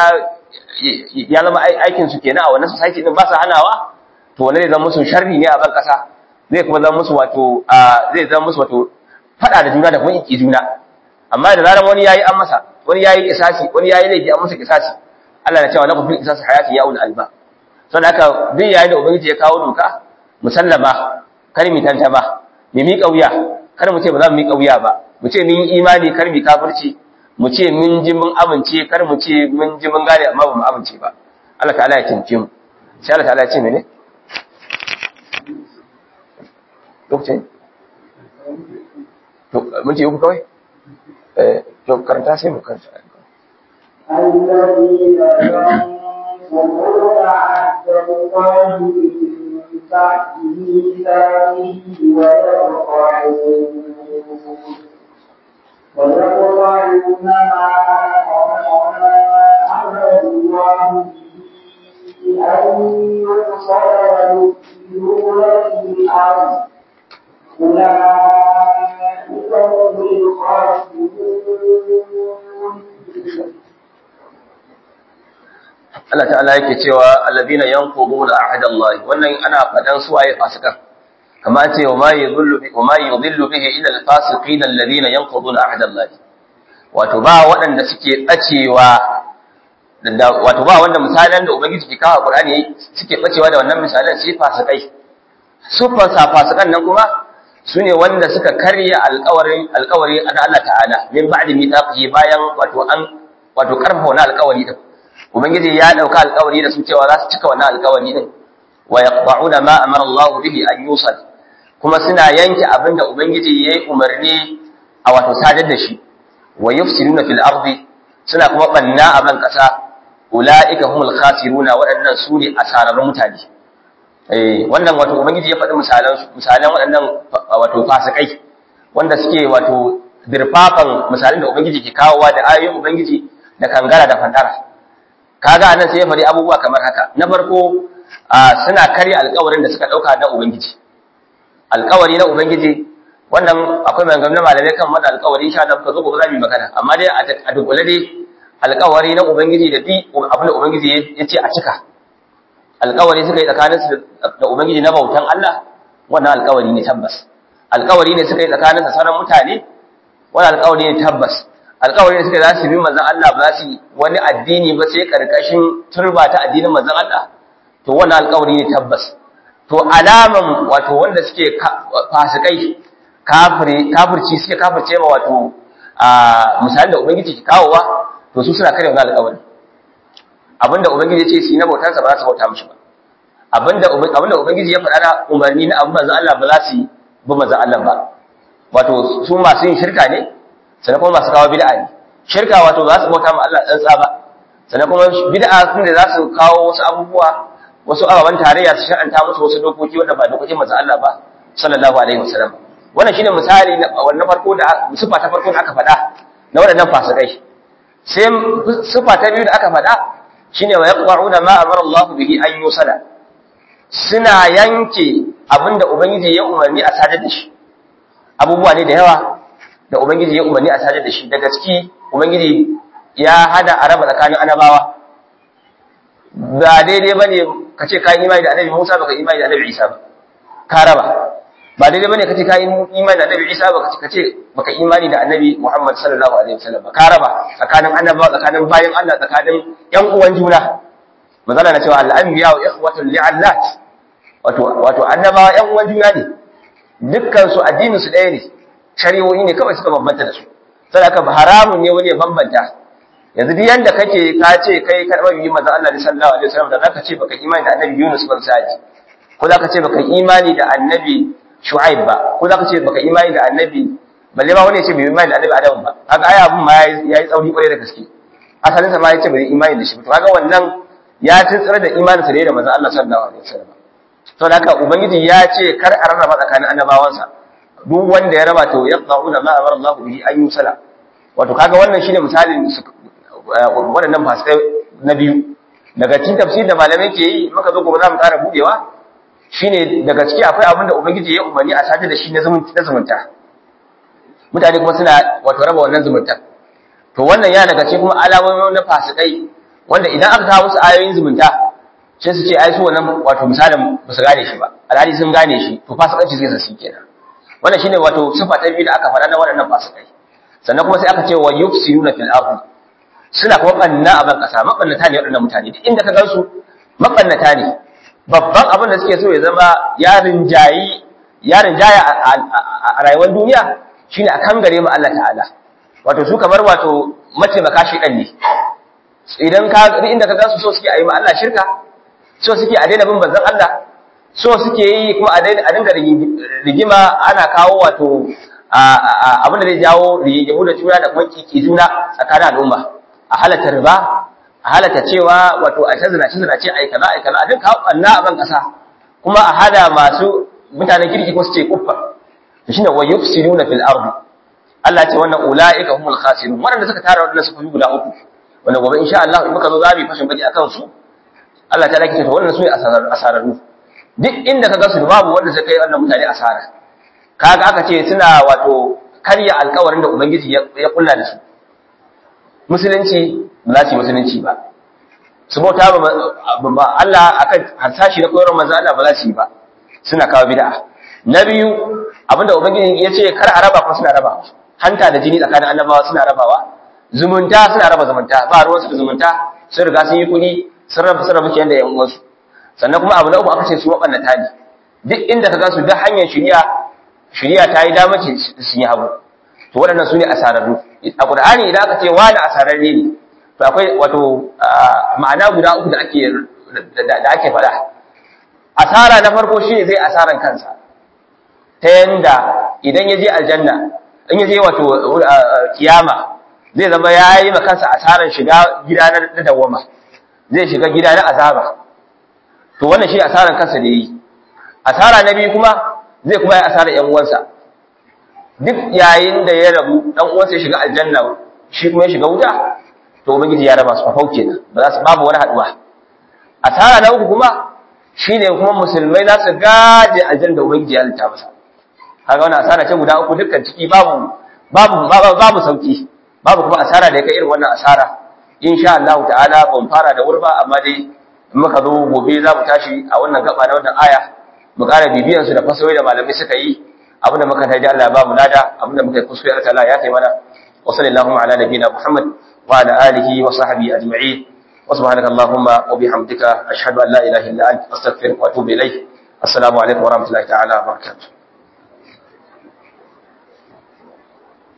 ya zama aikin su kenan a wannan society din ba su hanawa to wannan zai zama musu sharri ne a ban kasa zai kuma zama musu wato zai zama musu wato fada da juna da kuma iki juna amma da zaran wani yayi an masa wani yayi kisasi wani yayi laifi an masa kisasi Allah na cewa lakum fil qisas hayati ya ul alba saboda haka duk yayin da ubangiji ya kawo doka musallama kar mi tanta ba mi mi kauya kar mu ce ba za mu mi kauya ba mu ce mun imani kar mi kafirci mu ce mun ji mun amince kar mu ce mun ji mun gane amma ba mu amince ba Allah ta'ala ya tince mu sai Allah ta'ala ya ce mene lokacin to mun ce uku kawai eh to karanta sai mu karanta الذين ينقضون عهد الله من بعد ميثاقه ويقطعون ويقطعون ما أمر الله به أن يوصل ويفسدون في الأرض أولئك هم الخاسرون Allah ta'ala yake cewa alladhina yanquduna ahdallahi wannan ana fadan su waye fasikan kama ce wa ma yudhillu bi wa ma yudhillu bihi illa al-fasiqin alladhina yanquduna ahdallahi wato ba waɗanda suke bacewa da wato ba wanda misalan da ubangiji ke kawo Qur'ani suke bacewa da wannan misalan sai fasikai su fasikan nan kuma sune wanda suka karya alƙawarin alƙawari na Allah ta'ala min ba'di mithaqihi bayan wato an wato karfa wannan alƙawari din ubangiji ya dauka alƙawari da su cewa za su cika wannan alƙawari din wa yaqta'una ma amara Allah bihi an yusal kuma suna yanke abinda ubangiji yayi umarni a wato sadar da shi wa yufsiduna fil ardi suna kuma banna a ban kasa ulaika humul khasiruna waɗannan su ne asararrun mutane eh wannan wato ubangiji ya faɗi misalan misalan waɗannan wato fasikai wanda suke wato dirfafan misalan da ubangiji ke kawowa da ayoyin ubangiji da kangara da fantara kaga anan sai ya faɗi abubuwa kamar haka na farko suna karya alƙawarin da suka ɗauka na ubangiji alƙawari na ubangiji wannan akwai maganganun malamai kan wannan alƙawari insha Allah ka zo gobe za mu yi magana amma dai a dunkule dai alƙawari na ubangiji da bi abin da ubangiji ya ce a cika alƙawari suka yi tsakanin su da ubangiji na bautan Allah wannan alƙawari ne tabbas alƙawari ne suka yi tsakanin sa sauran mutane wannan alƙawari ne tabbas alƙawari ne suka za su bi manzon Allah ba za su wani addini ba sai karkashin turba ta addinin manzon Allah to wannan alƙawari ne tabbas to alaman wato wanda suke fasikai kafiri kafirci suke kafirce ma wato a misalin da ubangiji ke kawowa to su suna kare wannan alƙawari abinda ubangiji ya ce su yi na bautansa ba za su bauta mishi ba abinda abinda ubangiji ya faɗa na umarni na abin manzon Allah ba za su yi bi manzon Allah ba wato su masu yin shirka ne sannan kuma masu kawo bid'a ne shirka wato ba za su bauta ma Allah tsantsa ba sannan kuma bid'a sun da za su kawo wasu abubuwa wasu ababen tarayya su shar'anta musu wasu dokoki wanda ba dokokin manzon Allah ba sallallahu alaihi wasallam wannan shine misali na wannan farko da sifa ta farko da aka faɗa na waɗannan fasikai sai sifa ta biyu da aka faɗa shine wa yaqwa'una ma amara Allah bihi an yusala suna yanke abinda ubangiji ya umarni a sadar da shi abubuwa ne da yawa da ubangiji ya umarni a sadar da shi daga ciki ubangiji ya hada a raba tsakanin annabawa ba daidai bane ka ce ka yi imani da annabi Musa baka imani da annabi Isa ba ka raba ba daidai bane kace kai imani da Annabi Isa ba kace kace baka imani da Annabi Muhammad sallallahu alaihi wasallam ba ka raba tsakanin annabawa tsakanin bayan Allah tsakanin yan uwan juna mazala na cewa al-anbiya wa ikhwatul li'allat wato wato annabawa yan uwan juna ne dukkan su addinin su ɗaya ne shari'o'i ne kawai suka bambanta da su saboda haramun ne wani ya bambanta yanzu duk yanda kake ka ce kai karɓar yi manzon Allah sallallahu alaihi wasallam da zaka ce baka imani da Annabi Yunus ban saji ko zaka ce baka imani da Annabi Shu'aib ba ko zaka ce baka imani da annabi balle ba wani ya ce bai imani da annabi Adam ba kaga ai abun ma yayi tsauri kwarai da gaske asalin sa ma ya ce bai imani da shi to kaga wannan ya tsira da imanin sa da manzon Allah sallallahu alaihi wasallam to haka ubangiji ya ce kar a rarraba tsakanin annabawansa duk wanda ya raba to yaqta'una ma amara Allah bihi an yusala wato kaga wannan shine misalin waɗannan fasikai na biyu daga cikin tafsir da malamai ke yi muka zo gobe za mu ƙara budewa shine daga ciki akwai abin da ubangiji ya umarni a sata da shi na zumunta mutane kuma suna wato raba wannan zumunta to wannan ya daga cikin kuma alamomi na fasikai wanda idan aka kawo musu ayoyin zumunta sai su ce ai su wannan wato misalin ba su gane shi ba alhali sun gane shi to fasikanci zai sa kenan wannan shine wato sifa ta biyu da aka faɗa na waɗannan fasikai sannan kuma sai aka ce wa yufsiruna fil ardi suna kuma banna a ban kasa mabannata ne waɗannan mutane duk inda ka gansu mabannata ne babban abin da suke so ya zama yarin jayi yarin jaya a rayuwar duniya shine a kan gare mu Allah ta'ala wato su kamar wato mataimaka shi ɗan ne idan ka inda ka gansu so suke a yi ma Allah shirka so suke a daina bin banzan Allah so suke yi kuma a dinga rigima ana kawo wato abin da zai jawo rigimu da juna da kuma kiki juna tsakanin al'umma a halatta riba a halatta cewa wato a ta zinace zinace ai kaza ai kaza a dinka kawo ɓanna a ban ƙasa kuma a hada masu mutanen kirki ko su ce kuffa to shine wa yufsiduna fil ardi Allah ya ce wannan ulaika humul khasirun wanda suka tara wannan suka yi guda uku wanda gobe insha Allah in muka zo za mu yi fashin baki akan su Allah ta lake ta wannan su ne asararru duk inda ka ga su babu wanda zai kai wannan mutane asara kaga aka ce suna wato karya alkawarin da ubangiji ya kulla da su musulunci ba za su yi musulunci ba su bauta ba Allah akan harsashi na koyarwar manzo Allah ba za su yi ba suna kawo bid'a na biyu abinda ubangiji ya ce kar a raba kuma suna rabawa hanta da jini tsakanin annabawa suna rabawa zumunta suna raba zumunta ba ruwan su da zumunta sun riga sun yi kuɗi sun raba sun raba kiyan da yan uwansu sannan kuma abu na uku aka ce su mabannata ne duk inda ka ga su duk hanyar shari'a shari'a ta yi damar sun yi hagu to waɗannan su ne asararru a ƙur'ani idan aka ce wani asararre ne to akwai wato ma'ana guda uku da ake da ake faɗa asara na farko shi ne zai asaran kansa ta yanda idan ya je aljanna in ya je wato kiyama zai zama ya yi ma kansa asaran shiga gida na dawwama zai shiga gida na azaba to wannan shi asaran kansa da yi asara na biyu kuma zai kuma yi asaran yan uwansa duk yayin da ya rabu dan uwansa ya shiga aljanna shi kuma ya shiga wuta to ubangiji ya raba su fafau kenan ba za su babu wani haduwa asara na uku kuma shine kuma musulmai za su gaje aljanna da ubangiji ya halitta masa kaga wannan asara ce guda uku dukkan ciki babu babu babu sauki babu kuma asara da ya kai irin wannan asara insha Allah ta'ala ban fara da wurba amma dai in muka zo gobe za mu tashi a wannan gaba na wannan aya mu ƙara bibiyan su da fasahohi da malamai suka yi abinda muka taji Allah ya ba mu lada abinda muka yi kuskure Allah ta'ala ya kai mana wa sallallahu ala nabiyina Muhammad wa ala alihi wa sahbihi ajma'in wa subhanaka allahumma wa bihamdika ashhadu an la ilaha illa anta astaghfiruka wa atubu ilayk assalamu alaikum wa rahmatullahi ta'ala wa barakatuh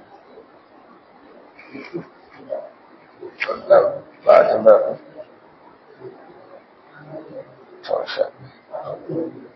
ba tambaya to insha Allah